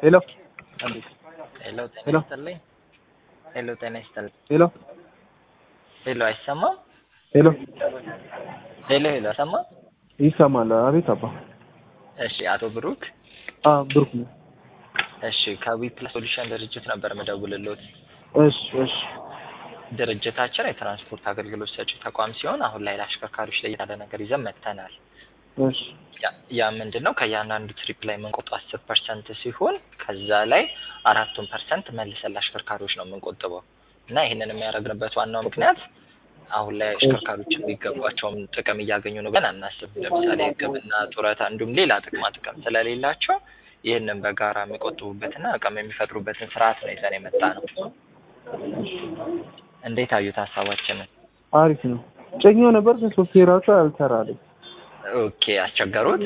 ሄሎ ሄሎ ጤና ሄሎ። ይስጥልኝ። ሄሎ ጤና ይስጥልኝ። ሄሎ ሄሎ አይሰማም? ሄሎ ሄሎ ሄሎ አይሰማም? ይሰማል? አቤት አባ። እሺ አቶ ብሩክ አ ብሩክ ነው። እሺ ከዊፕላስ ሶሉሽን ድርጅት ነበር የምደውልልዎት። እሺ እሺ ድርጅታችን የትራንስፖርት አገልግሎት ሰጪ ተቋም ሲሆን አሁን ላይ ለአሽከርካሪዎች ላይ ያለ ነገር ይዘን መጥተናል። እሺ ያ- ያ ምንድን ነው ከእያንዳንዱ ትሪፕ ላይ የምንቆጥበው አስር ፐርሰንት ሲሆን ከዛ ላይ አራቱን ፐርሰንት መልሰን ለአሽከርካሪዎች ነው የምንቆጥበው እና ይህንን የሚያደርግንበት ዋናው ምክንያት አሁን ላይ አሽከርካሪዎች የሚገባቸውን ጥቅም እያገኙ ነው ብለን አናስብም። ለምሳሌ ሕክምና፣ ጡረታ እንዲሁም ሌላ ጥቅማ ጥቅም ስለሌላቸው ይህንን በጋራ የሚቆጥቡበትና አቅም የሚፈጥሩበትን ስርዓት ነው ይዘን የመጣ ነው። እንዴት አዩት ሀሳባችንን? አሪፍ ነው። ጭኜው ነበር ግን ሶፍትዌራቸው አልሰራልኝ። ኦኬ አስቸገሩት?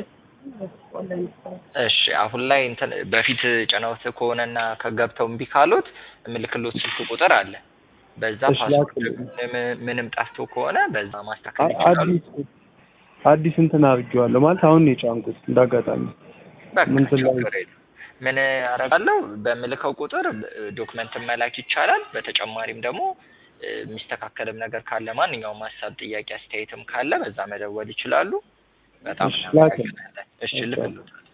እሺ አሁን ላይ እንትን በፊት ጭነውት ከሆነና ከገብተው እምቢ ካሉት የምልክሎት ስልክ ቁጥር አለ። በዛ እሺ፣ ፓስወርድ ላክልኝ። ምንም- ምንም ጠፍቶ ከሆነ በዛ ማስተካከል አ- ይችላሉ። አዲስ አዲስ እንትን አድርጌዋለሁ ማለት አሁን ነው የጫንኩት እንዳጋጣሚ። በቃ ምን ስለ- ችግር የለም። ምን አደርጋለሁ በምልከው ቁጥር ዶክመንት መላክ ይቻላል። በተጨማሪም ደግሞ እ፣ የሚስተካከልም ነገር ካለ ማንኛውም ሀሳብ፣ ጥያቄ፣ አስተያየትም ካለ በዛ መደወል ይችላሉ። በጣም እሺ፣ ላክልኝ። እናመሰግናለን። እሺ ልክሎታል።